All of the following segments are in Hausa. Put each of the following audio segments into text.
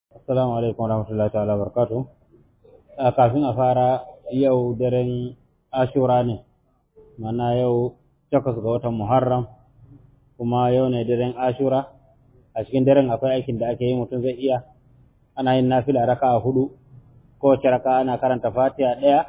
Assalamu alaikum warahmatullahi ta'ala barkatu. Kafin a fara yau daren Ashura ne, mana yau takwas ga watan Muharram, kuma yau ne daren Ashura, a cikin daren akwai aikin da ake yi mutum zai iya, ana yin nafila raka a hudu, kowace raka ana karanta fatiha ɗaya,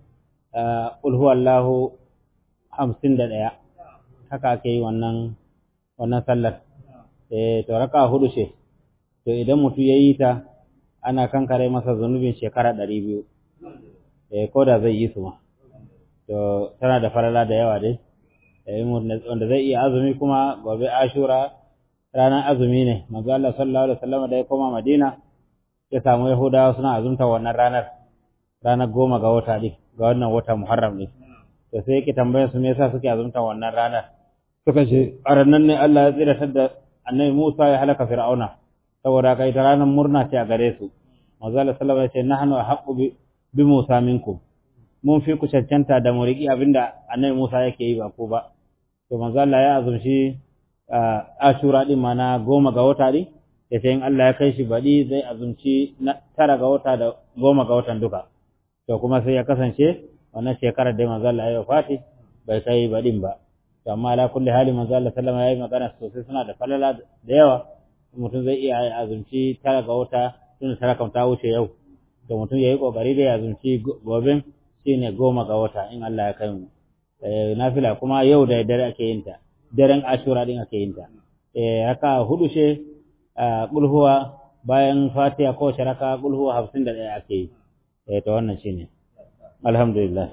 Allahu hamsin da ɗaya, haka ake yi wannan wannan sallar. Eh, to raka hudu ce, to idan mutum ya yi ta, ana kankare masa zunubin shekara ɗari biyu, eh, ko da zai yi su ma. To, tana da falala da yawa dai, eh, wanda zai iya azumi kuma gobe ashura ranar azumi ne, manzo Allah sallallahu alaihi wasallam da ya koma Madina, ya samu Yahudawa suna azumta wannan ranar, ranar goma ga wata ɗin, ga wannan wata Muharram ne. To sai yake tambayar su me yasa suke azumta wannan ranar. Suka ce, a ranar ne Allah ya tsiratar da annabi Musa ya halaka Fir'auna. saboda kai ta ranar murna ce a gare su manzo Allah sallallahu alaihi wasallam ya ce nahnu haqqu bi Musa minkum mun fi ku cancanta da muriki abinda annabi Musa yake yi ba ko ba to manzo Allah ya azumci Ashura din mana goma ga wata din yace in Allah ya kai shi baɗi zai azumci na tara ga wata da goma ga watan duka to kuma sai ya kasance wannan shekarar da manzo Allah ya yi fati bai kai baɗin ba to amma ala kulli hali manzo Allah sallallahu alaihi wasallam ya yi magana sosai suna da falala da yawa mutum zai iya azumci tara ga wata tun tara kan ta wuce yau to mutum yayi kokari da ya azumci goben shine goma ga wata in Allah ya kai mu eh nafila kuma yau da dare ake yin ta daren ashura din ake yin ta eh haka hudu she kulhuwa bayan fatiha ko sharaka kulhuwa 51 ake yi eh to wannan shine alhamdulillah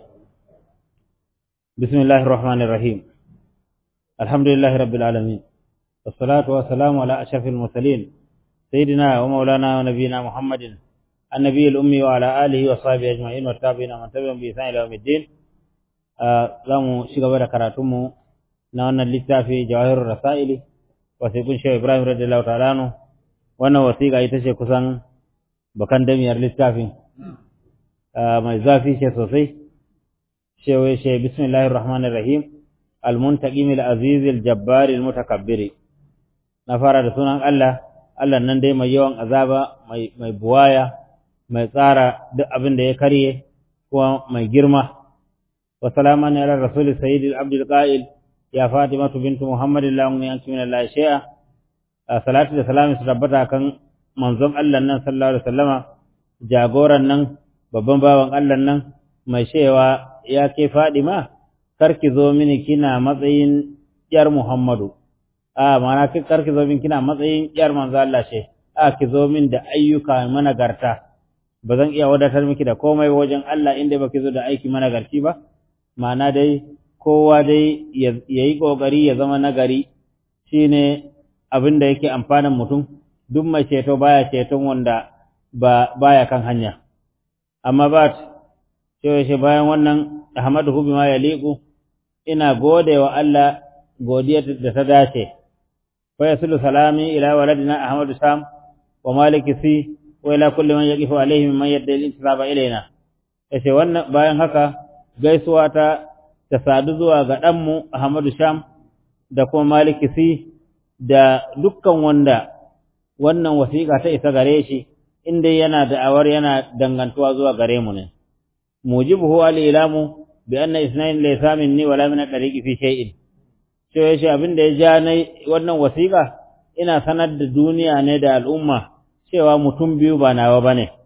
bismillahir rahmanir rahim alhamdulillahi rabbil alamin والصلاة والسلام على أشرف المرسلين سيدنا ومولانا ونبينا محمد النبي الأمي وعلى آله وصحبه أجمعين والتابعين من تبعهم بإحسان إلى يوم الدين zamu shiga da karatunmu na wannan littafi jawahirul rasaili wasiqun shehu ibrahim radiyallahu ta'ala anhu wannan wasiqa ita ce kusan bakan damiyar littafin mai zafi ce sosai shehu she bismillahir rahmanir rahim al-muntaqim al-aziz al-jabbar al-mutakabbir na fara da sunan Allah, Allah nan dai mai yawan azaba, mai buwaya, mai tsara duk abin da ya karye, kuma mai girma. Wa salama ne ala Rasuli Sayyidil Abdul Qa'il, ya Fatima bintu Muhammadin lamun yanki min Allah shi'a. Salatu da salami su tabbata kan manzon Allah nan sallallahu alaihi wasallama, jagoran nan, babban bawan Allah nan, mai shewa ya ke Fadima, kar ki zo mini kina matsayin ‘yar Muhammadu. a mana kar ki zo min kina matsayin yar manzo Allah ce a ki zo min da ayyuka managarta ba zan iya wadatar miki da komai wajen Allah inda baki zo da aiki managarci ba ma'ana dai kowa dai ya yi kokari ya zama nagari shine abin da yake amfanin mutum duk mai ceto baya ceton wanda ba baya kan hanya amma ba ce bayan wannan Ahmadu bima yaliqu ina gode wa Allah godiya da ta dace ويصل سلامي إلى ولدنا أحمد سام ومالك سي وإلى كل من يقف عليه ممن يدعي الانتساب إلينا yace wannan bayan haka gaisuwa ta ta sadu zuwa ga ɗanmu Ahmadu Sham da kuma Maliki Si da dukkan wanda wannan wasiƙa ta isa gare shi inda yana da'awar yana dangantuwa zuwa gare mu ne mujibuhu al-ilamu bi anna isnayn laysa minni wala min at-tariqi fi shay'in sai shi abin da ya ja na wannan wasiƙa ina sanar da duniya ne da al'umma cewa mutum biyu ba nawa ba ne,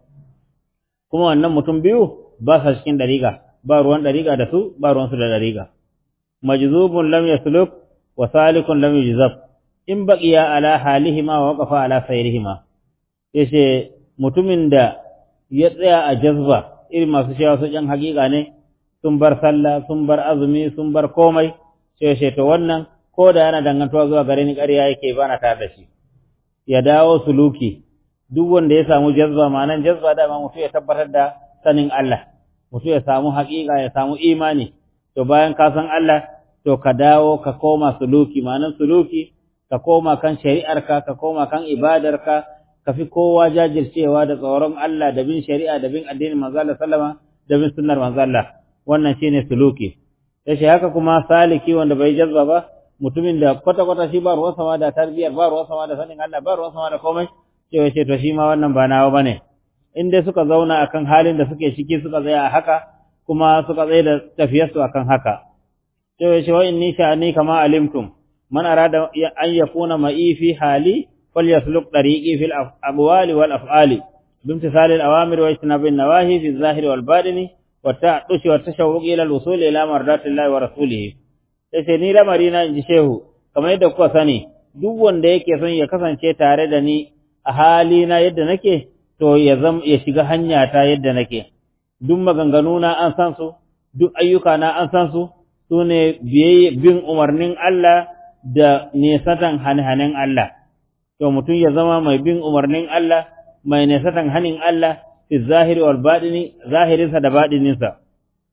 kuma wannan mutum biyu ba sa cikin ɗariƙa, ba ruwan ɗariƙa da su, ba ruwansu da ɗariƙa. Majzubun lam yasluk wa salikun lam yujzab in baqiya ala halihima wa waqafa ala sayrihima yace mutumin da ya tsaya a jazba irin masu cewa su ƴan haƙiƙa ne sun bar sallah sun bar azumi sun bar komai sai ce to wannan ko da yana dangantuwa zuwa gare ni ƙarya yake ba na tare da shi ya dawo suluki duk wanda ya samu jazba ma'anan jazba da ma mutum ya tabbatar da sanin Allah mutum ya samu haƙiƙa ya samu imani to bayan ka san Allah to ka dawo ka koma suluki ma'anan suluki ka koma kan shari'arka ka koma kan ibadarka ka fi kowa jajircewa da tsoron Allah da bin shari'a da bin addinin manzo Allah sallama da bin sunnar manzo Allah wannan shine suluki yace haka kuma saliki wanda bai jazba ba mutumin da kwata kwata shi ba ruwan sama da tarbiyar ba ruwan sama da sanin Allah ba ruwan sama da komai cewa ce to shi ma wannan ba nawa bane in dai suka zauna akan halin da suke ciki suka tsaya a haka kuma suka tsaye da tafiyarsu akan haka cewa ce wa inni sha'ani kama alimtum man arada an yakuna ma'i fi hali falyasluk tariqi fil aqwali wal af'ali bimtisali al awamir wa ijtinabi an nawahi fi zahiri wal batini wa ta'dushi wa tashawwuq ila al wusul ila mardatillahi wa rasulihi sai ni lamari na inji shehu kamar yadda kuka sani duk wanda yake son ya kasance tare da ni a hali na yadda nake to ya zam ya shiga hanya ta yadda nake duk maganganu na an san su duk ayyuka na an san su sune bin umarnin Allah da nesatan hanhanin Allah to mutum ya zama mai bin umarnin Allah mai nesatan hanin Allah fi zahiri wal batini zahirinsa da badininsa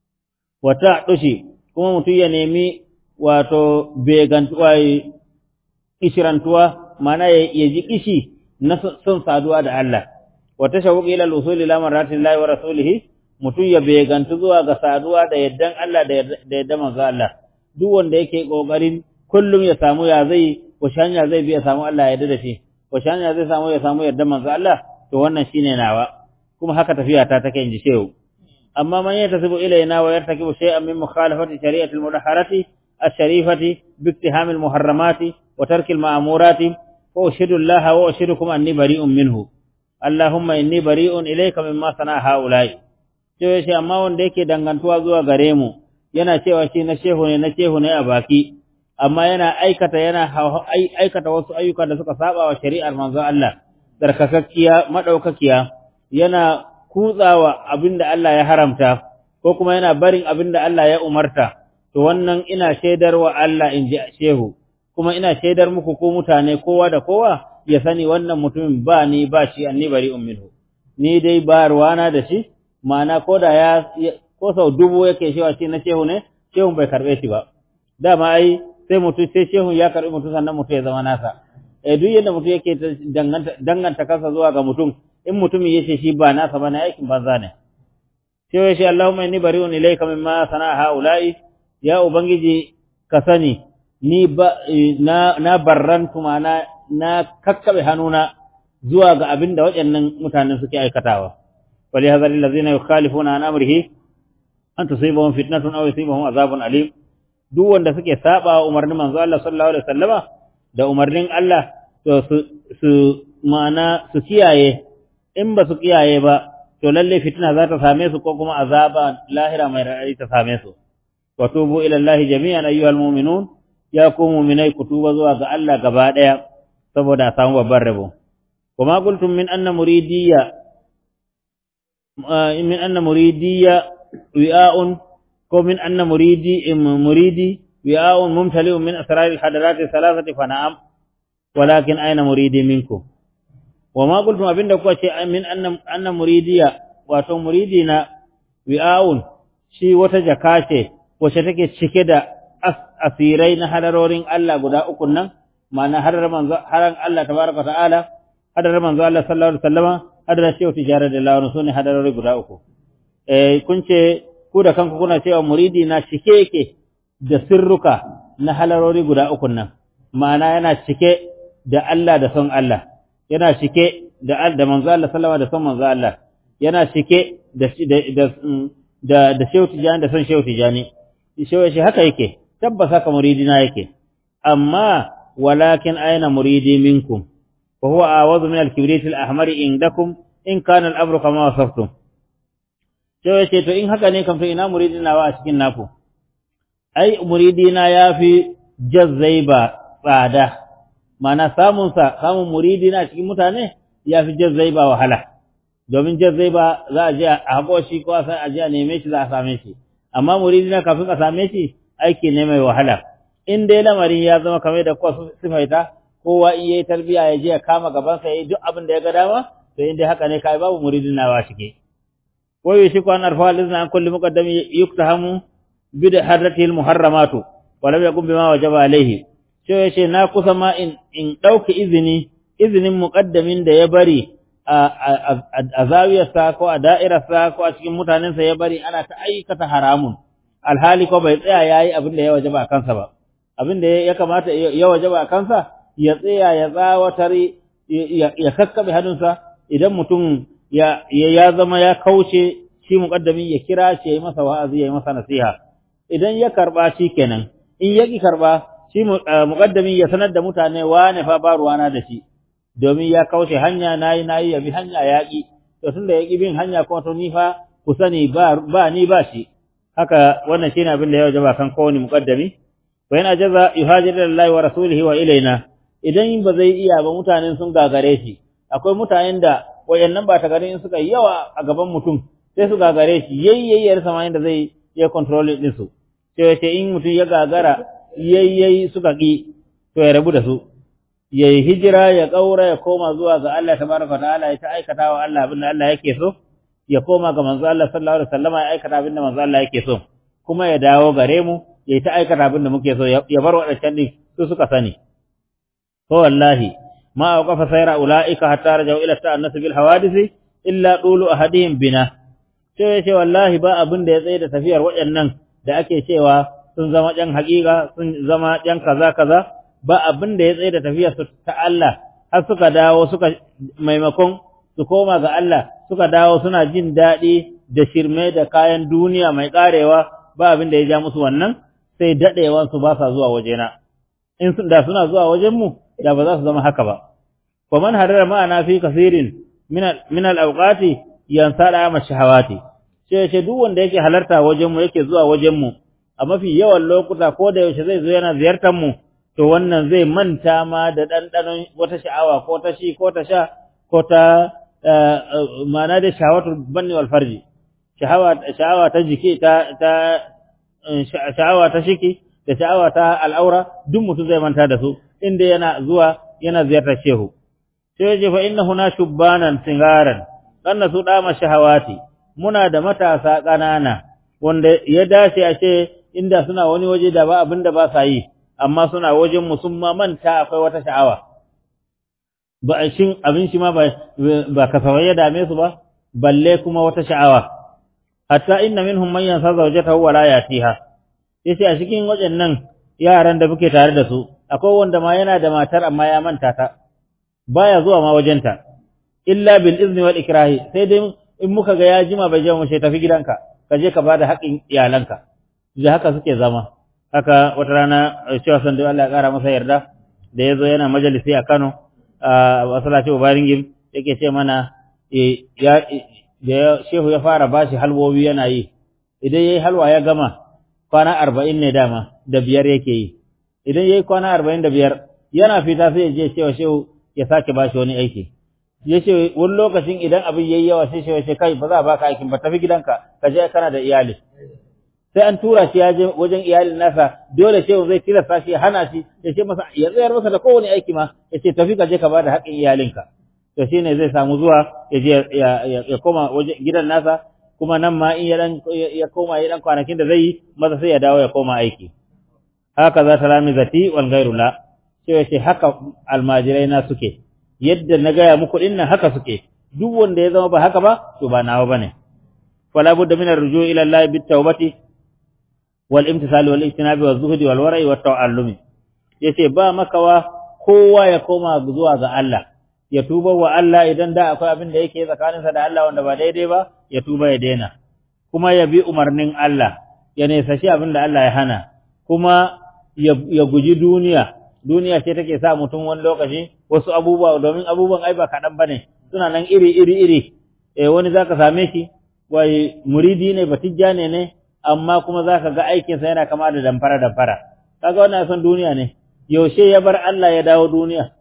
wata dushi kuma mutum ya nemi wato begantuwa kishirantuwa mana ya ji kishi na son saduwa da Allah wa tashawuq ila al-usul ila maratillahi wa rasulihi mutum ya begantu zuwa ga saduwa da yaddan Allah da yaddan manzo Allah duk wanda yake kokarin kullum ya samu ya zai wace hanya zai bi ya samu Allah ya yarda da shi wace hanya zai samu ya samu yaddan manzo Allah to wannan shine nawa kuma haka tafiya ta take inji shehu amma man yatasibu ilayna wa yartakibu shay'an min mukhalafati shari'ati al-mudahharati الشريفة باقتهام المحرمات وترك المأمورات وأشهد الله وأشهدكم أني بريء منه اللهم إني بريء إليك مما صنع هؤلاء cewa shi amma wanda yake dangantuwa zuwa gare mu yana cewa shi na shehu ne na shehu ne a baki amma yana aikata yana aikata wasu ayyuka da suka saba wa shari'ar manzon Allah tsarkakakkiya madaukakiya yana kutsawa abinda Allah ya haramta ko kuma yana barin abinda Allah ya umarta to wannan ina shaidar wa Allah in ji shehu kuma ina shaidar muku ko mutane kowa da kowa ya sani wannan mutumin ba ni ba shi anni bari minhu ni dai ba ruwana da shi ma'ana ko da ya ko sau dubu yake shewa shi na shehu ne shehun bai karbe shi ba dama ai sai mutum sai shehun ya karbi mutum sannan mutum ya zama nasa eh duk yadda mutum yake danganta danganta kansa zuwa ga mutum in mutumin yace shi ba nasa bane aikin banza ne sai ya ce Allahumma inni bari'un ilayka mimma sana'a haula'i ya Ubangiji ka sani, ni ba, na, na barrantu na, na kakkaɓe hannuna zuwa ga abin da waɗannan mutanen suke aikatawa. Wali hazari lazina yukhalifuna an amrihi an tusibahum fitnatun aw yusibahum azabun alim duk wanda suke saba wa umarnin manzo Allah sallallahu alaihi wasallama da umarnin Allah to su su ma'ana su kiyaye in ba su kiyaye ba to lalle fitina za ta same su ko kuma azaba lahira mai raɗaɗi ta same su وتوبوا إلى الله جميعا أيها المؤمنون يا كو مؤمني كتوبة زوا ga Allah gaba daya saboda a samu babban rabo kuma qultum min anna muridiyya min anna muridiyya wi'a'un ko min anna muridi muridi wi'a'un mumtali'un min asrar al-hadarat thalathati fa na'am walakin aina muridi minkum wama qultum abinda kuka ce min anna anna muridiyya wato muridina wi'a'un shi wata jaka ce wacce take cike da asirai na hadarorin Allah guda uku nan ma'ana hadar manzo haran Allah tabaraka ta'ala hadar manzo Allah sallallahu alaihi wasallama hadar shehu tijara da lawan sune hadarori guda uku eh kun ce ku da kanku kuna cewa muridi na cike yake da sirruka na halarori guda uku nan ma'ana yana cike da Allah da son Allah yana cike da da manzo Allah sallama da son manzo Allah yana cike da da da da shehu tijani da son shehu tijani shehu shi haka yake tabbas haka muridina yake amma walakin aina muridi minkum wa huwa awadhu min al-kibrit al-ahmar indakum in kana al-amru kama wasaftum shehu ce to in haka ne kam to ina muridina wa a cikin naku ai muridina yafi jazzaiba tsada mana samun sa samun muridina cikin mutane yafi jazzaiba wahala domin jazzaiba za a je a haƙo shi ko a je a neme shi za a same shi amma muridina kafin a same shi aiki ne mai wahala in dai lamarin ya zama kamar da kowa sifaita kowa in yayi tarbiya ya je ya kama gaban sa yayi duk abin da ya ga dama to in dai haka ne kai babu muridina wa shike ko yi shi kwan arfa lizna an kulli muqaddam yuktahamu bid hadrati al muharramatu wa lam yakun bima wajaba alayhi sai yace na kusa ma in in dauki izini izinin muqaddamin da ya bari a zawiyarsa ko a da'irarsa ko a cikin mutanensa ya bari ana ta aikata haramun alhali ko bai tsaya ya yi abin da ya waje ba kansa ba abin da ya kamata ya waje ba kansa ya tsaya ya tsawatar ya kakkabe hannunsa idan mutum ya ya zama ya kauce shi muqaddami ya kira shi ya yi masa wa'azi ya yi masa nasiha idan ya karba shi kenan in ya ki karba shi muqaddami ya sanar da mutane wane fa ba ruwana da shi domin ya kauce hanya nayi nayi ya bi hanya yaƙi to tunda ya ƙi bin hanya kuma to ni fa ku sani ba ba ni ba shi haka wannan shine abin da ya wajaba kan kowane muqaddami wa in ajaza yuhajir lillahi wa rasulihi wa ilaina idan ba zai iya ba mutanen sun gagare shi akwai mutanen da wayannan ba ta gari in suka yi yawa a gaban mutum sai su gagare shi yayyayyar sama inda zai ya control din su sai ce in mutum ya gagara yayyayi suka ki to ya rabu da su ya yi hijira ya ƙaura ya koma zuwa ga Allah tabaraka ta'ala ya ta aikata wa Allah abin da Allah yake so ya koma ga manzo Allah sallallahu alaihi wasallam ya aikata abin da manzo Allah yake so kuma ya dawo gare mu ya ta aikata abin da muke so ya bar wadancan din su suka sani ko wallahi ma awqafa sayra ulaika hatta rajau ila ta'annas bil hawadith illa dulu ahadihim bina sai ce wallahi ba abin da ya tsaye da tafiyar waɗannan da ake cewa sun zama ƴan haƙiƙa sun zama ƴan kaza kaza ba abin da ya tsaye da tafiyar su ta Allah har suka dawo suka maimakon su koma ga Allah suka dawo suna jin daɗi da shirme da kayan duniya mai ƙarewa ba abin da ya ja musu wannan sai daɗewan su ba sa zuwa wajena in da suna zuwa wajen mu da ba za su zama haka ba wa man harara ma'ana fi kasirin min al-awqati yansada ma shahawati sai ce duk wanda yake halarta wajen mu yake zuwa wajen mu a mafi yawan lokuta ko da yaushe zai zo yana ziyartar mu to wannan zai manta ma da ɗanɗanon wata sha'awa ko ta shi ko ta sha ko ta ma'ana da shahawatul banni wal farji sha'awa ta jiki ta ta sha'awa ta shiki da sha'awa ta al'aura duk mutum zai manta da su inda yana zuwa yana ziyartar shehu sai ya fa inna huna shubbanan singaran kanna su dama shahawati muna da matasa ƙanana wanda ya dace a ce inda suna wani waje da ba abin da ba sa yi amma suna wajen mu sun ma manta akwai wata sha'awa ba a shin abin shi ma ba ba kasawai ya dame su ba balle kuma wata sha'awa hatta inna minhum man yansa zawjatahu wa la yatiha yace a cikin waɗannan yaran da muke tare da su akwai wanda ma yana da matar amma ya manta ta baya zuwa ma wajenta illa bil izni wal ikrahi sai dai in muka ga ya jima bai je mu sai tafi gidanka ka je ka bada haƙin iyalanka da haka suke zama haka wata rana cewa san da Allah ya kara masa yarda da yazo yana majalisi a Kano a masallaci Ubaringim yake ce mana ya da shehu ya fara bashi halwowi yana yi idan yayi halwa ya gama kwana arba'in ne dama da biyar yake yi idan yayi kwana arba'in da biyar yana fita sai ya je cewa shehu ya sake bashi wani aiki ya ce wani lokacin idan abin yayi yawa sai shehu ya ce kai ba za a baka aikin ba tafi gidanka ka je kana da iyali sai an tura shi ya je wajen iyalin nasa dole shehu zai tilasta shi ya hana shi ya ce masa ya tsayar masa da kowane aiki ma ya ce tafi ka je ka bada haƙƙin iyalinka to shine zai samu zuwa ya je ya koma wajen gidan nasa kuma nan ma in ya dan ya koma ya dan kwanakin da zai yi maza sai ya dawo ya koma aiki haka za ta rami zati wal ghairu la sai ya ce haka almajirai na suke yadda na gaya muku dinnan haka suke duk wanda ya zama ba haka ba to ba nawa bane fala budda min arju ila Allah bit tawbati wal imtisal wal ijtinabi wal zuhdi wal wara'i wat ta'allumi yace ba makawa kowa ya koma zuwa ga Allah ya tuba wa Allah idan da akwai abin da yake tsakaninsa da Allah wanda ba daidai ba ya tuba ya daina kuma ya bi umarnin Allah ya nesashi abin da Allah ya hana kuma ya guji duniya duniya ce take sa mutum wani lokaci wasu abubuwa domin abubuwan ai ba kaɗan bane suna nan iri iri iri eh wani zaka same shi wai muridi ne batijja ne ne amma kuma zaka ga aikinsa yana kama da damfara damfara kaga wannan son duniya ne yaushe ya bar Allah ya dawo duniya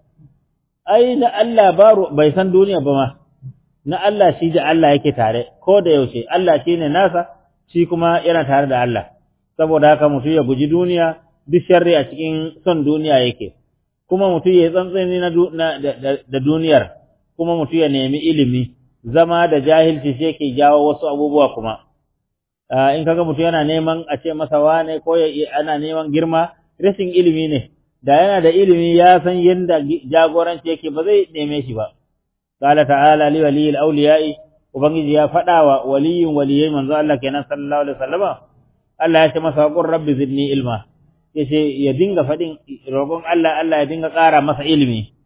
ai na Allah baro bai san duniya ba ma na Allah shi da Allah yake tare ko da yaushe Allah shine nasa shi kuma yana tare da Allah saboda haka mutum ya guji duniya duk sharri a cikin son duniya yake kuma mutum ya tsantsani na da duniyar kuma mutum ya nemi ilimi zama da jahilci shi yake jawo wasu abubuwa kuma in kaga mutum yana neman a ce masa wane ko ana neman girma rashin ilimi ne da yana da ilimi ya san yadda jagoranci yake ba zai neme shi ba qala ta'ala li waliyil awliya'i ubangiji ya faɗa wa waliyin waliyai manzo Allah kenan sallallahu alaihi wasallama Allah ya ce masa qur rabbi zidni ilma yace ya dinga faɗin roƙon Allah Allah ya dinga ƙara masa ilimi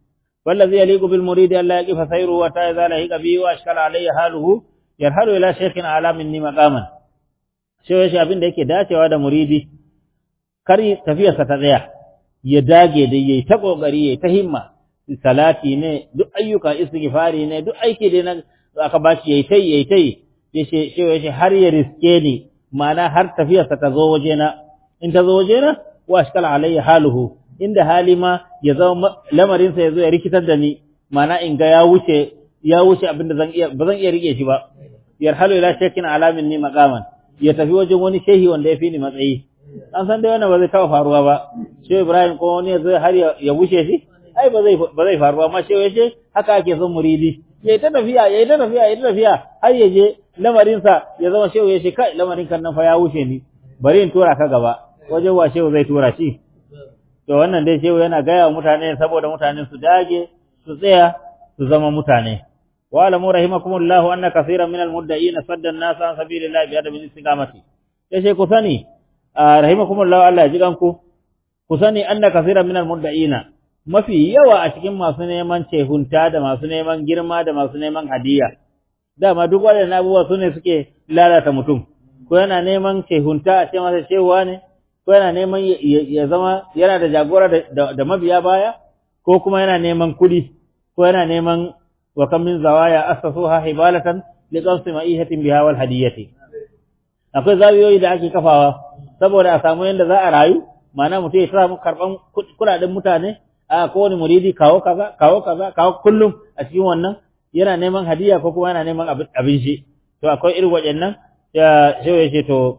wallazi yaliqu bil muridi alla yaqifa sayru wa ta'ala lahiqa bi wa ashkala alayhi haluhu yarhalu ila shaykhin ala minni maqaman shi shi abin da yake dacewa da muridi kar tafiyarsa ta tsaya ya dage da yayi ta kokari yayi ta himma salati ne duk ayyuka istighfari ne duk aiki da na aka bashi yayi tai yayi tai yace shi har ya riske ni ma'ana har tafiyarsa ta zo wajena in ta zo wajena wa ashkala alayya haluhu inda hali ma ya zama lamarinsa ya zo ya rikitar da ni ma'ana in ga ya wuce ya wuce abin da zan iya ba zan iya rike shi ba yarhalu ila shakin alamin ni maqaman ya tafi wajen wani shehi wanda ya fi ni matsayi an san dai wannan ba zai taba faruwa ba shehu ibrahim ko wani zai har ya wuce shi ai ba zai ba zai faruwa amma shehu yace haka ake son muridi yayi ta tafiya yayi ta tafiya yayi ta tafiya har ya je lamarinsa ya zama shehu yace kai lamarin kan nan fa ya wuce ni bari in tura ka gaba wajen wa shehu zai tura shi to wannan dai shehu yana gaya wa mutane saboda mutane su dage su tsaya su zama mutane wa alamu rahimakumullahu anna kaseeran minal mudda'ina sadda an-nas an sabilillahi bi adamin istiqamati yace ku sani rahimakumullahu Allah ya ji ganku ku sani anna kaseeran minal mudda'ina mafi yawa a cikin masu neman cehunta da masu neman girma da masu neman hadiya dama duk waɗannan abubuwa su ne suke lalata mutum ko yana neman cehunta a ce masa cewa ne ko yana neman ya zama yana da jagora da mabiya baya ko kuma yana neman kudi ko yana neman wa kam min zawaya asasuha hibalatan li qamsi ma'ihatin biha wal hadiyati akwai zawiyoyi da ake kafawa saboda a samu yanda za a rayu ma'ana mutum ya samu karban kudaden mutane a kowane muridi kawo kaza kawo kaza kawo kullum a cikin wannan yana neman hadiya ko kuma yana neman abin shi to akwai irin waɗannan ya shewa ce to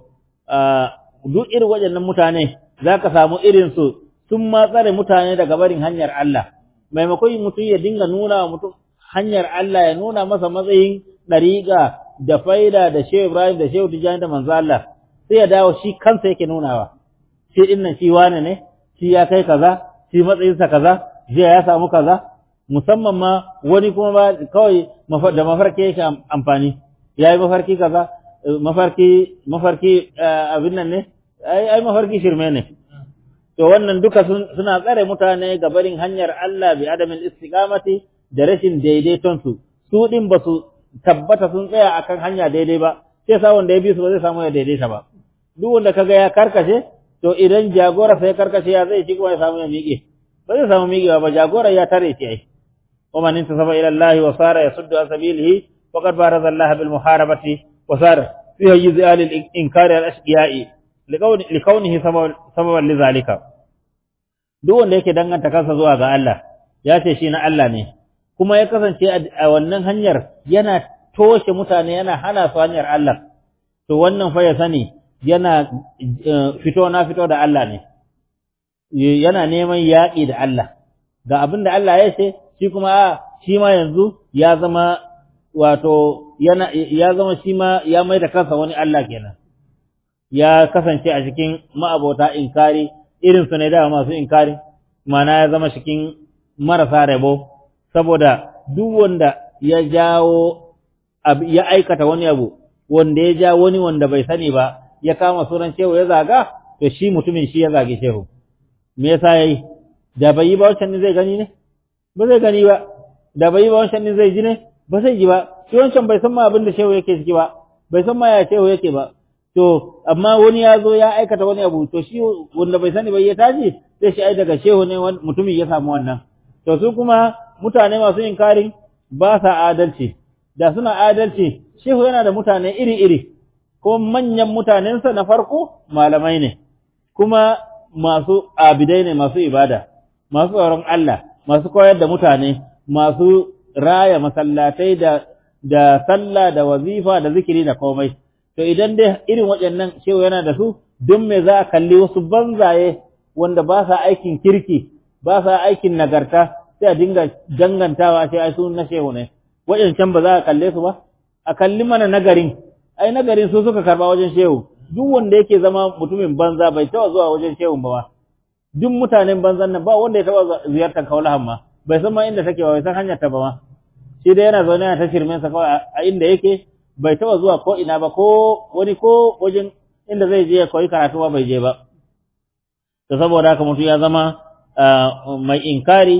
duk irin waɗannan mutane za ka samu irinsu sun ma tsare mutane daga barin hanyar Allah maimakon mutum ya dinga nuna wa mutum hanyar Allah ya nuna masa matsayin ɗariƙa da faida da shehu Ibrahim da shehu Tijjani da manzo Allah sai ya dawo shi kansa yake nunawa shi din nan shi wane ne shi ya kai kaza shi matsayinsa kaza jiya ya samu kaza musamman ma wani kuma ba kawai da mafarki yake amfani ya yi mafarki kaza mafarki mafarki abin nan ne ai ai mafarki shirme ne to wannan duka suna tsare mutane ga barin hanyar Allah bi adamin istiqamati da rashin daidaiton su su din ba su tabbata sun tsaya akan hanya daidai ba sai sa wanda ya bi su ba zai samu ya daidaita ba duk wanda kaga ya karkashe to idan jagora sai karkashe ya zai ci kuma ya samu ya miƙe ba zai samu miƙewa ba jagora ya tare shi ai ومن انتصب إلى الله وصار يصد عن سبيله فقد بارز الله بالمحاربة وصار في حيز آل الإنكار الأشقياء لكونه سببا لذلك duk wanda yake danganta kansa zuwa ga Allah ya ce shi na Allah ne kuma ya kasance a wannan hanyar yana toshe mutane yana hana su hanyar Allah to wannan fa ya sani yana fito na fito da Allah ne yana neman yaƙi da Allah ga abin da Allah ya ce shi kuma a shi ma yanzu ya zama wato yana ya zama shi ma ya mai da kansa wani Allah kenan ya kasance a cikin ma'abota inkari irin su ne da masu inkari mana ya zama cikin marasa rabo saboda duk wanda ya jawo ya aikata wani abu wanda ya ja wani wanda bai sani ba ya kama sunan shehu ya zaga to shi mutumin shi ya zage shehu me yasa yayi da bai yi ba wancan ne zai gani ne ba zai gani ba da bai yi ba wancan ne zai ji ne ba zai ji ba shi wancan bai san ma abin da shehu yake ciki ba bai san ma ya shehu yake ba to amma wani ya zo ya aikata wani abu to shi wanda bai sani ba ya tashi sai shi ai daga shehu ne mutumin ya samu wannan to su kuma mutane masu inkarin ba sa adalci da suna adalci shehu yana da mutane iri-iri ko manyan mutanensa na farko malamai ne kuma masu abidai ne masu ibada masu tsoron Allah masu koyar da mutane masu raya masallatai da da sallah da wazifa da zikiri da komai to idan dai irin waɗannan shehu yana da su don me za a kalli wasu banzaye wanda ba sa aikin kirki ba sa aikin nagarta sai a dinga dangantawa sai ai su na shehu ne waɗancan ba za a kalle su ba a kalli mana nagarin ai nagarin su suka karba wajen shehu duk wanda yake zama mutumin banza bai taba zuwa wajen shehun ba duk mutanen banzan nan ba wanda ya taba ziyartar kaulahan ma bai san ma inda take ba bai san hanyar ta ba ma shi dai yana zaune yana ta shirmen sa kawai a inda yake bai taba zuwa ko ina ba ko wani ko wajen inda zai je ya koyi karatu ba bai je ba to saboda haka mutum ya zama mai inkari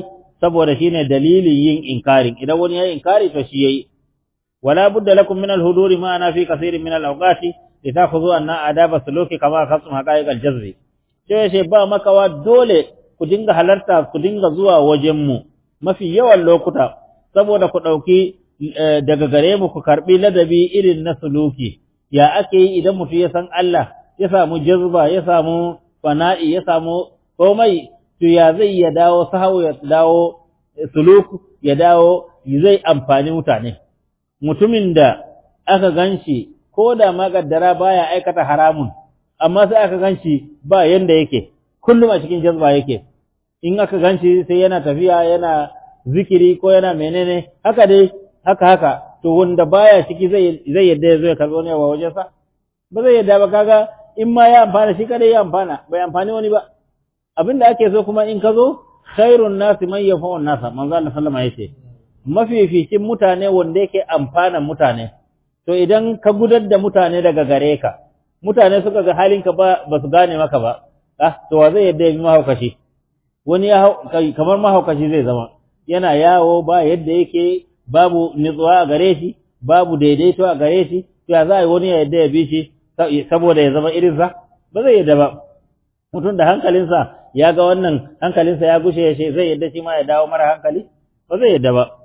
saboda shine dalilin yin inkarin idan wani ya inkari to shi yayi wala budda lakum min al-huduri ma ana fi kaseerin min al-awqati litakhudhu anna adaba suluki kama khasum haqa'iq al-jazri sai sai ba makawa dole ku dinga halarta ku dinga zuwa wajen mu mafi yawan lokuta saboda ku dauki daga gare mu ku karbi ladabi irin na suluki ya ake yi idan mutum ya san Allah ya samu jazba ya samu fana'i ya samu komai to ya zai ya dawo sahawu ya dawo suluk ya dawo zai amfani mutane mutumin da aka ganshi ko da magaddara baya aikata haramun amma sai aka ganshi ba yanda yake kullum a cikin jazba yake in aka ganshi sai yana tafiya yana zikiri ko yana menene haka dai haka haka to wanda baya ciki zai zai yadda ya zo ya karbo ne wa wajensa ba zai yadda ba kaga in ma ya amfana shi kada ya amfana bai amfani wani ba abin da ake so kuma in ka zo khairun nasi man yafa'un nasa manzo Allah sallama yace mafificin mutane wanda yake amfana mutane to idan ka gudar da mutane daga gare ka mutane suka ga halinka ba ba su gane maka ba ah to wa zai yadda ya bi mahaukaci wani ya kamar mahaukaci zai zama yana yawo ba yadda yake babu nutsuwa a gare shi babu daidaito a gare shi to ya za a yi wani ya yadda ya bi shi saboda ya zama irinsa ba zai yadda ba mutum da hankalinsa ya ga wannan hankalinsa ya gushe ya zai yadda shi ma ya dawo mara hankali ba zai yadda ba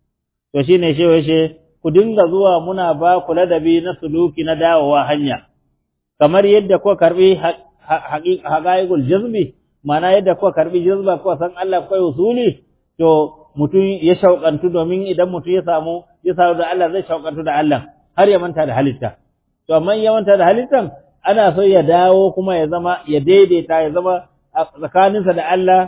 to shine shi washe ku dinga zuwa muna ba ku ladabi na suluki na dawowa hanya kamar yadda kuka karbi haqaiqul jazbi ma'ana yadda kuka karbi jazba kuka san Allah kai usuli to mutum ya shauƙantu domin idan mutum ya samu ya samu da Allah zai shauƙantu da Allah har ya manta da halitta to amma ya manta da halittan ana so ya dawo kuma ya zama ya daidaita ya zama tsakaninsa da Allah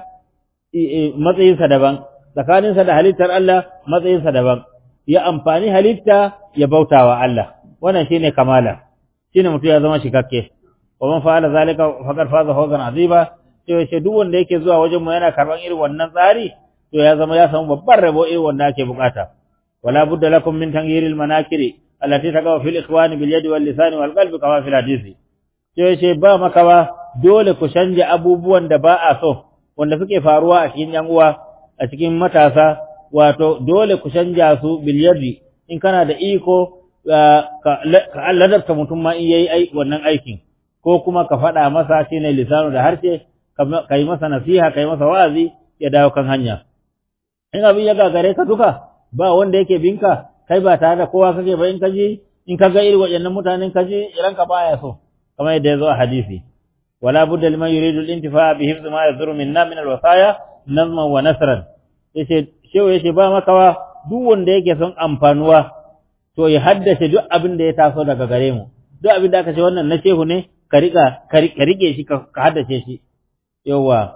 matsayinsa daban tsakaninsa da halittar Allah matsayinsa daban ya amfani halitta ya bautawa Allah wannan shine kamala shine mutum ya zama shikakke wa man fa'ala zalika faqad faza fawzan aziba sai ce duk wanda yake zuwa wajen mu yana karban irin wannan tsari to ya zama ya samu babban rabo irin wanda ake bukata wala budda lakum min tanghiril manakiri allati taqaw fil ikhwani bil yadi wal lisani wal qalbi kama fil hadisi sai ce ba makawa dole ku canja abubuwan da ba a so wanda suke faruwa a cikin yan uwa a cikin matasa wato dole ku canja su bil yadi in kana da iko ka ladabta mutum ma in yayi wannan aikin ko kuma ka faɗa masa shine lisanu da harshe ka yi masa nasiha ka yi masa wa'azi ya dawo kan hanya in abin ya gagare ka duka ba wanda yake binka kai ba tare da kowa kake ba in kaji in ka ga irin waɗannan mutanen kaji ranka baya so kamar yadda ya zo a hadisi wala budda liman yuridu al-intifa'a bi hifz ma yadhuru minna min al-wasaya nazman wa nasran yace shewa yace ba makawa duk wanda yake son amfanuwa to ya haddace duk abin da ya taso daga gare mu duk abin da aka ce wannan na shehu ne ka rika ka rike shi ka haddace shi yawa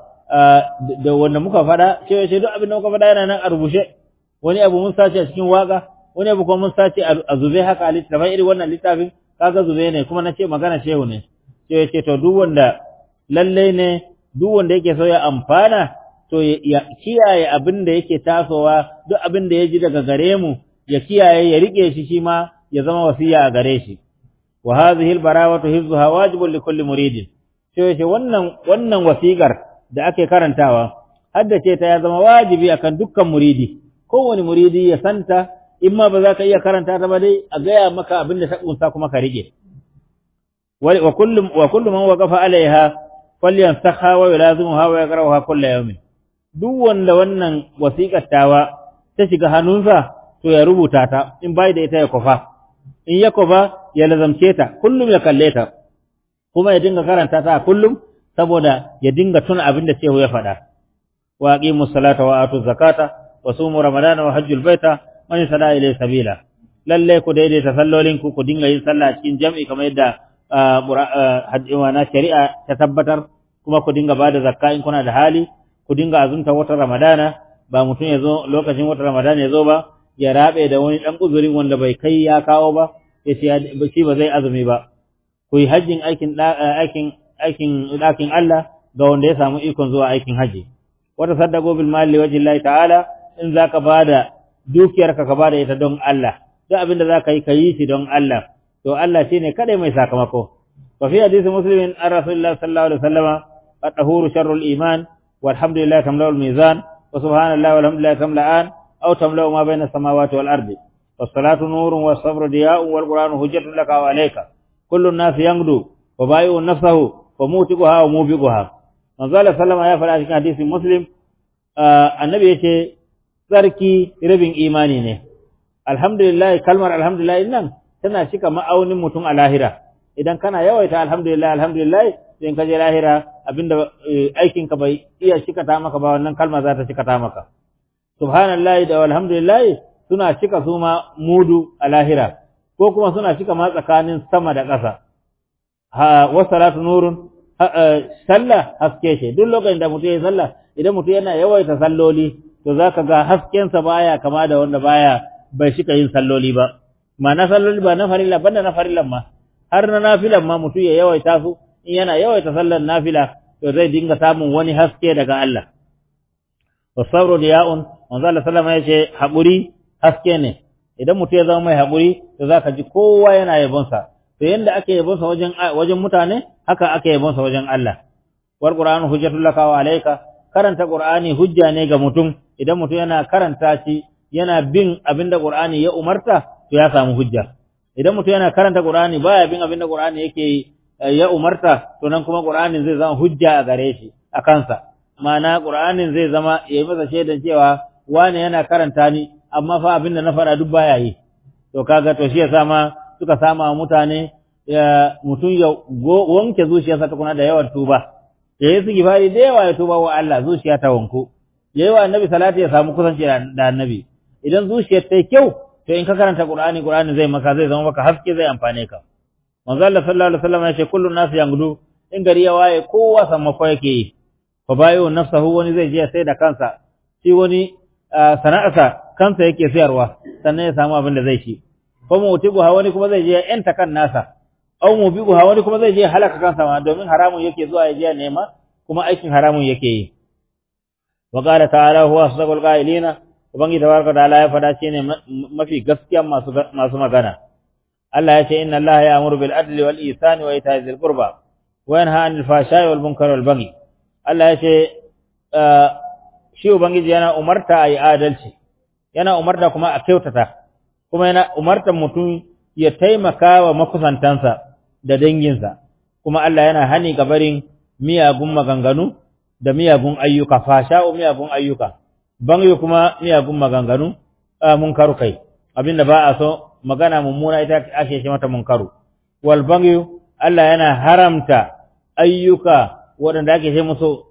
da wanda muka faɗa cewa shi duk abin da muka faɗa yana nan a rubuce wani abu mun sace a cikin waka wani abu kuma mun sace a zube haka a littafin irin wannan littafin kaga zube ne kuma na ce magana shehu ne cewa ce to duk wanda lalle ne duk wanda yake so ya amfana to ya kiyaye abin da yake tasowa duk abin da ya ji daga gare mu ya kiyaye ya rike shi shi ma ya zama wasiya a gare shi wa hadhihi al-barawatu hifzuha wajibun li kulli muridin sai ce wannan wannan wasiƙar da ake karantawa haddace ta ya zama wajibi akan dukkan muridi kowane muridi ya santa in ma ba za ka iya karanta ta ba dai a gaya maka abin da ta kunsa kuma ka rike wa kullu wa kullu man waqafa alaiha falyansakha wa yulazimuha wa yaqra'uha kullu yawmin duk wanda wannan wasiƙar tawa ta shiga hannunsa to ya rubuta ta in bai da ita ya kofa in ya kofa ya lazamce ta kullum ya kalle ta kuma ya dinga karanta ta kullum saboda ya dinga tuna abin da shehu ya faɗa wa aqimu salata wa atu zakata wa sumu ramadana wa hajjul baita man sada ilay sabila lalle ku daidaita sallolin ku ku dinga yin sallah cikin jam'i kamar yadda na shari'a ta tabbatar kuma ku dinga bada zakka in kuna da hali ku dinga azumta watan ramadana ba mutum ya zo lokacin watan ramadana ya zo ba ya rabe da wani dan uzurin wanda bai kai ya kawo ba ya ce shi ba zai azumi ba ku yi hajjin aikin aikin aikin ɗakin Allah ga wanda ya samu ikon zuwa aikin haji wata saddaqo bil mali wajhillahi ta'ala in zaka bada dukiyarka ka bada ita don Allah duk abin da zaka yi ka yi shi don Allah to Allah shine kada mai sakamako wa fi hadisi muslimin an rasulullah sallallahu alaihi wasallam at-tahuru sharrul iman walhamdulillah tamla'ul mizan wa subhanallahi walhamdulillahi tamla'an aw tamla'u ma bayna samawati wal ardi was-salatu nurun was-sabru diya'un wal qur'anu hujjatun laka wa alayka kullu an-nas yangdu wa bai'u nafsahu wa mutiquha wa mubiquha manzo Allah sallama ya faɗa cikin hadisin muslim annabi yace tsarki rabin imani ne alhamdulillah kalmar alhamdulillah nan tana cika ma'aunin mutum a lahira idan kana yawaita alhamdulillah alhamdulillah sai ka je lahira abinda aikin ka bai iya cikata maka ba wannan kalma za ta cikata maka subhanallahi da alhamdulillah suna cika su ma mudu a lahira ko kuma suna cika ma tsakanin sama da ƙasa ha wa salatu nurun sallah haske ce duk lokacin da mutum ya sallah idan mutum yana yawaita salloli to zaka ga haskensa baya kama da wanda baya bai shika yin salloli ba ma na salloli ba na farilla banda na farillan ma har na nafilan ma mutum ya yawaita su in yana yawaita sallar nafila to zai dinga samun wani haske daga Allah wasabru diya'un manzo Allah sallama yace haƙuri haske ne idan mutum ya zama mai haƙuri to zaka ji kowa yana yabon sa to yanda ake yabon sa wajen wajen mutane haka ake yabon sa wajen Allah wal qur'anu hujjatul laka wa alayka karanta qur'ani hujja ne ga mutum idan mutum yana karanta shi yana bin abinda qur'ani ya umarta to ya samu hujja idan mutum yana karanta qur'ani baya bin abinda qur'ani yake ya umarta to nan kuma qur'anin zai zama hujja a gare shi a kansa ma'ana qur'anin zai zama yayi masa shaidan cewa wane yana karanta ni amma fa abinda na fara duk baya yi to kaga to shi yasa ma suka sama mutane mutum ya wanke zuciyarsa tukuna da yawan tuba ya yi su gifari da yawa ya tuba wa Allah zuciya ta wanku ya yi wa annabi salati ya samu kusanci da annabi idan zuciyar ta yi kyau to in ka karanta qur'ani qur'ani zai maka zai zama maka haske zai amfane ka manzo Allah sallallahu alaihi wasallam ya ce kullu nasu yangudu in gari ya waye kowa sammako yake yi fa bayu nafsahu wani zai je sai da kansa shi wani sana'arsa kansa yake sayarwa sannan ya samu abin da zai ci ko mu utigu wani kuma zai je ya yanta kan nasa aw mu bigu wani kuma zai je halaka kansa ma domin haramun yake zuwa ya je nema kuma aikin haramun yake yi wa qala ta'ala huwa asdaqul qailina ubangi tabaraka ta'ala ya fada shine mafi gaskiyan masu masu magana Allah ya ce inna Allah ya'muru bil adli wal ihsani wa ita'i dhil qurba wa yanha 'anil fahsha'i wal munkari wal baghi Allah ya ce shi ubangiji yana umarta ayi adalci yana umarta kuma a kyautata kuma yana umartan mutum ya taimaka wa makusantansa da danginsa kuma Allah yana hani ga barin miyagun maganganu da miyagun ayyuka fasha'u miyagun ayyuka bangi kuma miyagun maganganu munkaru kai abinda ba a so magana mummuna ita ake ce mata munkaru wal bangi Allah yana haramta ayyuka waɗanda ake ce musu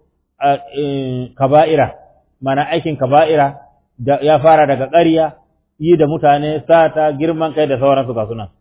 kaba'ira mana aikin kaba'ira ya fara daga ƙarya yi da mutane sata girman kai da sauransu ga sunan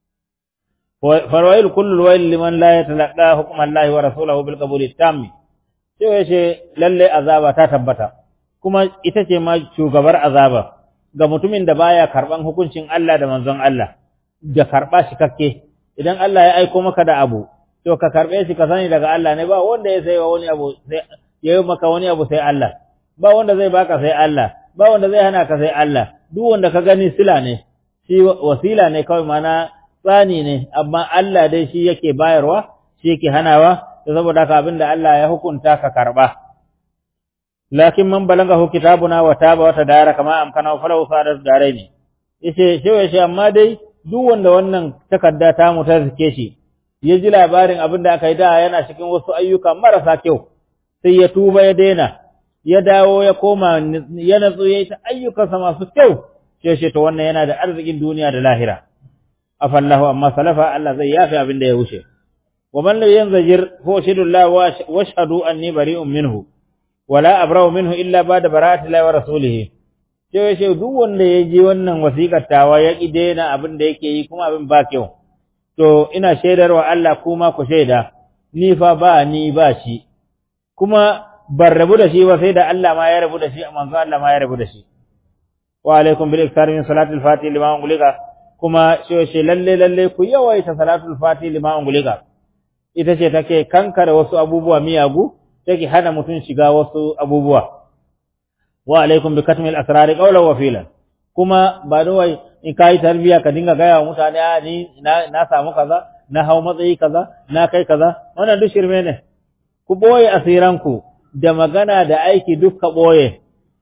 farwail kullu wail liman la yatalaqa hukm Allah wa rasulahu bil qabul tammi sai yace lalle azaba ta tabbata kuma ita ce ma shugabar azaba ga mutumin da baya karban hukuncin Allah da manzon Allah da karba shi kakke idan Allah ya aiko maka da abu to ka karbe shi ka sani daga Allah ne ba wanda ya sai wani abu sai yayi maka wani abu sai Allah ba wanda zai baka sai Allah ba wanda zai hana ka sai Allah duk wanda ka gani sila ne shi wasila ne kawai mana tsani ne amma Allah dai shi yake bayarwa shi yake hanawa to saboda haka abinda Allah ya hukunta ka karba lakin man balagahu kitabuna wa taba wa tadara kama amkana falahu sadar daraini yace shi yace amma dai duk wanda wannan takarda ta mu ta zike shi ya ji labarin abinda aka yi da yana cikin wasu ayyuka marasa kyau sai ya tuba ya daina ya dawo ya koma ya natsu ya yi ta ayyukansa masu kyau sai shi to wannan yana da arzikin duniya da lahira afallahu amma salafa Allah zai yafi abin da ya wuce wa man lam yanzajir huwa shadullah wa ashhadu anni bari'un minhu wala abra'u minhu illa ba'da bara'ati Allah wa rasulih sai shi duk wanda ya ji wannan wasiƙar tawa ya ki daina abin da yake yi kuma abin ba kyau to ina shaidarwa Allah kuma ku shaida ni fa ba ni ba shi kuma ban rabu da shi ba sai da Allah ma ya rabu da shi manzo Allah ma ya rabu da shi wa alaikum bil iktar min salatil fati lima ungulika kuma shi shi lalle lalle ku yawaita salatul fati lima ungulika ita ce take kankare wasu abubuwa miyagu take hana mutum shiga wasu abubuwa wa alaikum bi katmil asrari qawlan wa filan kuma ba da wai in kai tarbiya ka dinga gaya wa mutane a ni na samu kaza na hau matsayi kaza na kai kaza wannan duk shirme ne ku boye asiranku da magana da aiki dukka ɓoye,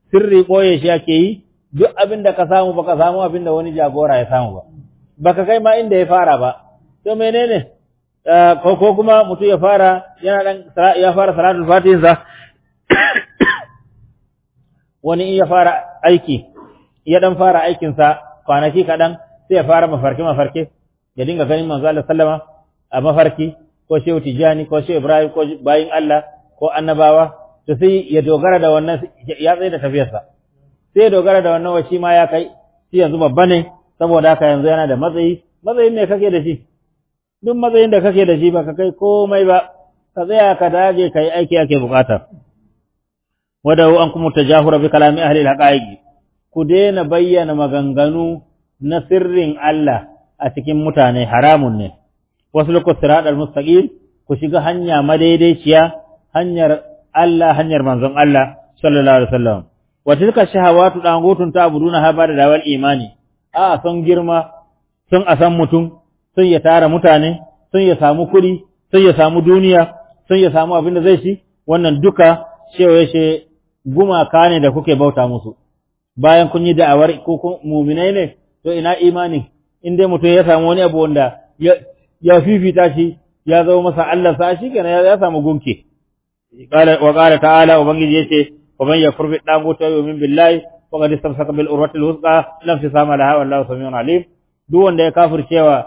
sirri ɓoye shi ake yi duk abin da ka samu baka samu abin da wani jagora ya samu ba baka kai ma inda ya fara ba to menene ko ko kuma mutum ya fara yana dan ya fara salatul fatihin sa wani in ya fara aiki ya dan fara aikin sa kwanaki kadan sai ya fara mafarki mafarki ya dinga ganin manzo Allah sallama a mafarki ko shehu tijani ko shehu ibrahim ko bayin Allah ko annabawa to sai ya dogara da wannan ya tsaye da tafiyarsa sai ya dogara da wannan wa shi ma ya kai shi yanzu babba ne saboda haka yanzu yana da matsayi matsayin ne kake da shi duk matsayin da kake da shi ba ka kai komai ba ka tsaya ka dage ka yi aiki ake bukata wadau an kuma tajahura bi kalami ahli al ku daina bayyana maganganu na sirrin Allah a cikin mutane haramun ne wasu lokutan sirat al-mustaqim ku shiga hanya madaidaiciya hanyar Allah hanyar manzon Allah sallallahu alaihi wasallam wa tilka shahawatu dangutun ta'buduna ha bada dawal imani a son girma sun a san mutum sun ya tara mutane sun ya samu kuɗi sun ya samu duniya sun ya samu abin da zai ci wannan duka cewa shi gumaka ne da kuke bauta musu bayan kun yi da'awar ko muminai ne to ina imani in dai mutum ya samu wani abu wanda ya fifita shi ya zama masa Allah sa shi kenan ya samu gunki wa qala ta'ala ubangiji yace wa man yakfur bi daguti wa yu'min billahi faqad istamsaka bil urwatil wuthqa lam fisama laha wallahu samiun alim duk wanda ya kafircewa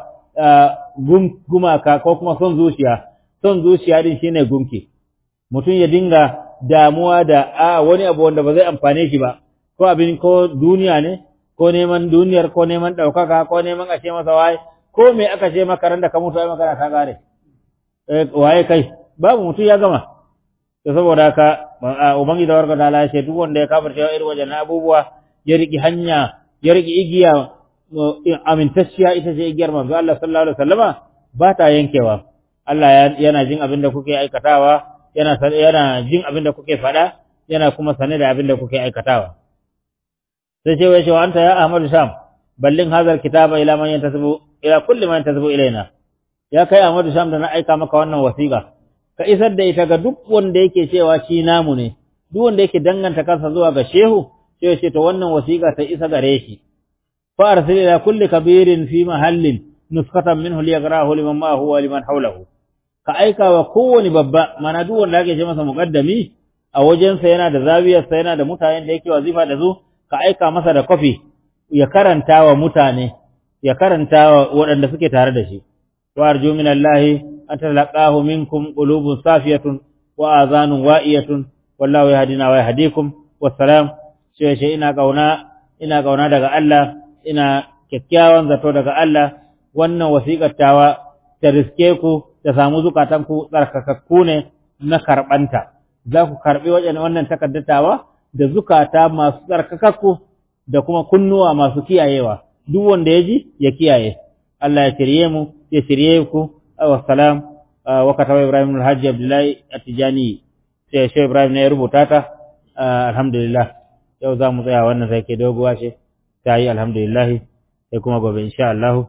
gumaka ko kuma son zuciya son zuciya din shine gunki mutum ya dinga damuwa da a wani abu wanda ba zai amfane shi ba ko abin ko duniya ne ko neman duniyar ko neman ɗaukaka ko neman a ce masa waye ko me aka ce maka ran da ka mutu ai magana ta gare waye kai babu mutum ya gama to saboda haka ubangi da warga ta ce duk wanda ya kafirce irin wajen abubuwa ya riki hanya ya riki igiya amintacciya ita ce igiyar manzo Allah sallallahu alaihi wasallama ba ta yankewa Allah yana jin abin da kuke aikatawa yana yana jin abin da kuke faɗa yana kuma sane da abin da kuke aikatawa sai ce wai cewa anta ya Ahmadu Sham ballin hazar kitaba ila man yantasibu ila kulli man yantasibu ilaina ya kai Ahmadu Sham da na aika maka wannan wasiƙa ka isar da ita ga duk wanda yake cewa shi namu ne duk wanda yake danganta kansa zuwa ga shehu sai ce to wannan wasiƙa ta isa gare shi fa arsil ila kulli kabirin fi mahallin nuskatan minhu liyagrahu liman ma huwa liman hawlahu ka aika wa kowani babba mana duk wanda ake ce masa muqaddami a wajensa yana da zawiyarsa yana da mutanen da yake wazifa da su ka aika masa da kofi ya karanta wa mutane ya karanta wa waɗanda suke tare da shi wa arju min Allah an talaqahu minkum qulubun safiyatun wa azanun wa'iyatun wallahu yahdina wa yahdikum wassalam sai shi ina kauna ina kauna daga Allah ina kyakkyawan zato daga Allah wannan wasiƙar tawa ta riske ku ta samu zukatanku tsarkakakku ne na karɓanta za ku karɓi wajen wannan takaddatawa da zukata masu tsarkakakku da kuma kunnuwa masu kiyayewa duk wanda ya ji ya kiyaye Allah ya shirye mu ya shirye ku wa salam wa kataba Ibrahim al-Hajji Abdullahi At-Tijani sai shi Ibrahim ne ya rubuta ta alhamdulillah yau za mu tsaya wannan sai ke doguwa ce ta yi alhamdulillah sai kuma gobe insha Allah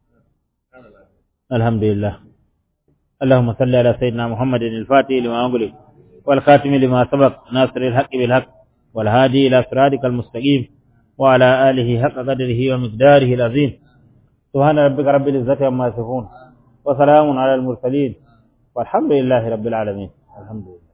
alhamdulillah اللهم صل على سيدنا محمد الفاتح لما أغلق والخاتم لما سبق ناصر الحق بالحق والهادي إلى صراطك المستقيم وعلى آله حق قدره ومقداره العظيم سبحان ربك رب العزة عما يصفون وسلام على المرسلين والحمد لله رب العالمين الحمد لله